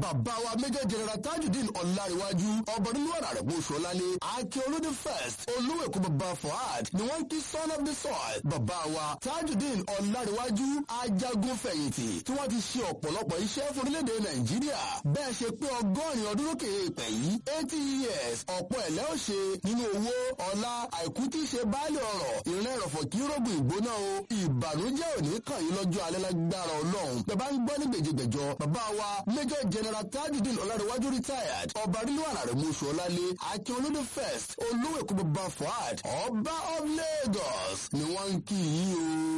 bàbá wa major general tajudeen ọ̀làríwájú ọba nínú ọ̀rà rẹ̀ bó ṣọlálé akin olóde first olówó èkó bàbá fuad ni wọ́n ń kí son of the soil bàbá wa tajudeen ọ̀làríwájú ajagun fẹ̀yìntì tí wọ́n ti ṣe ọ̀pọ̀lọpọ̀ iṣẹ́ fún orílẹ̀-èdè nàìjíríà bẹ́ẹ̀ ṣe pé ọgọ́rin ọdún lókè èèpẹ̀ yìí eighty years ọ̀pọ̀ ẹ̀lẹ́ ò ṣe nínú owó ọlá àìkú tí í ṣe báàlì ọ̀rọ̀ ìrìn ẹ̀rọ̀fọ̀ kí rògùn ìgbóná o ìbànújẹ́ òní kàn yín lọ́jọ́ alẹ́ lágbára ọlọ́run bẹ́ẹ̀ bá ń gbọ́ ní gbèjègbèjọ bàbá wa major general tajudeen ọ̀làdéwájú retired ọba rílùwàrà rẹ̀ mú ṣọlálé akin olódò first olówó èkó bàbá fuad ọba of lagos ni wọ́n ń kí yín o.